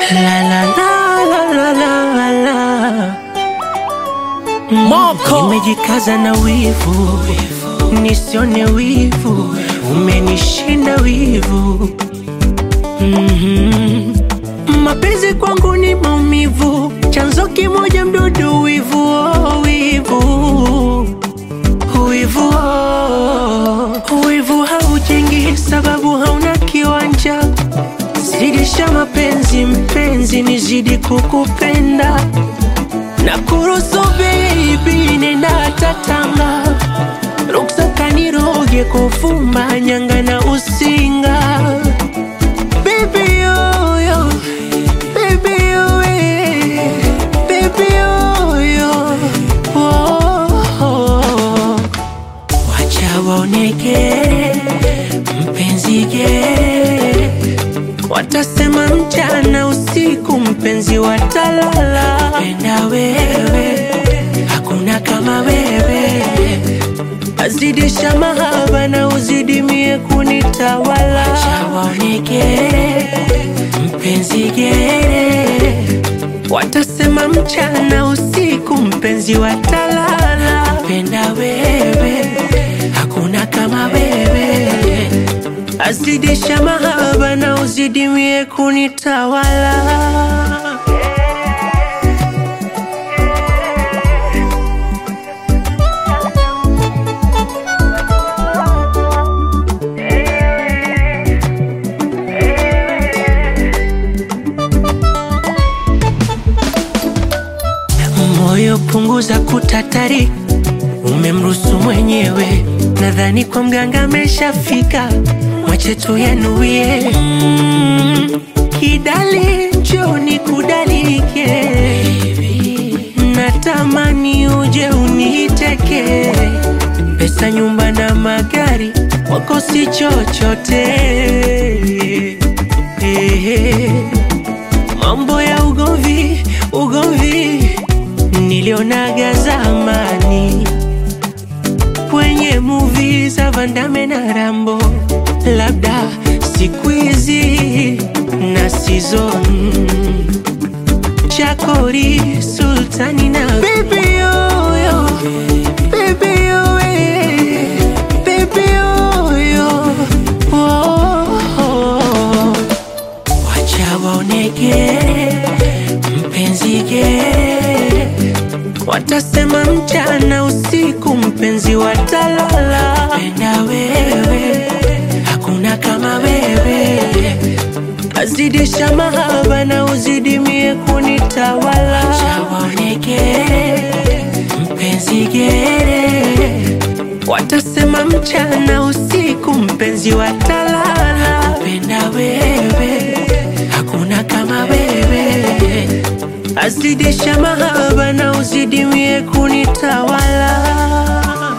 La la la la la la la. Moko. Nimejikaza na wivu, nisione wivu, umenishinda wivu. Mhm. Mapenzi kwangu ni maumivu, chanzo kimoja mdudu wivu, oh, wivu wivu oh. Wivu haujengi sababu hauna kiwanja, zidisha mapenzi mpenzi, nizidi kukupenda na kuruhusu baby, nenda tatanga ruksa kaniroge kufumba nyanga na usinga baby yo yo baby yo eh, baby yo yo oh, oh. Wacha waoneke mpenzi ge Watasema mchana usiku mpenzi watalala Penda wewe hakuna kama wewe Azidisha mahaba na uzidimie kunitawala Wacha waoneke mpenzi gere Watasema mchana usiku mpenzi watalala Penda wewe hakuna kama wewe Azidisha mahaba na uzidimie kunitawala Moyo punguza kutatari, umemruhusu mwenyewe. Nadhani kwa mganga ameshafika, mwache tu yanuie. Mm, kidali njoni kudalike, natamani uje uniteke. Pesa, nyumba na magari, wako si chochote. Eh, Mambo ya ugomvi, ugomvi nilionaga zamani kwenye movie za Van Damme na Rambo, labda siku hizi na season Chakori, Sultani na baby yo yo, baby yo eh, baby yo yo, oh, oh. Wacha waoneke mpenzi ge Watasema mchana usiku mpenzi watalala Penda wewe hakuna kama wewe Azidisha mahaba na uzidimie kunitawala Wacha waoneke mpenzi gere Watasema mchana usiku mpenzi watalala Penda wewe hakuna kama wewe Azidisha mahaba na uzidimie kunitawala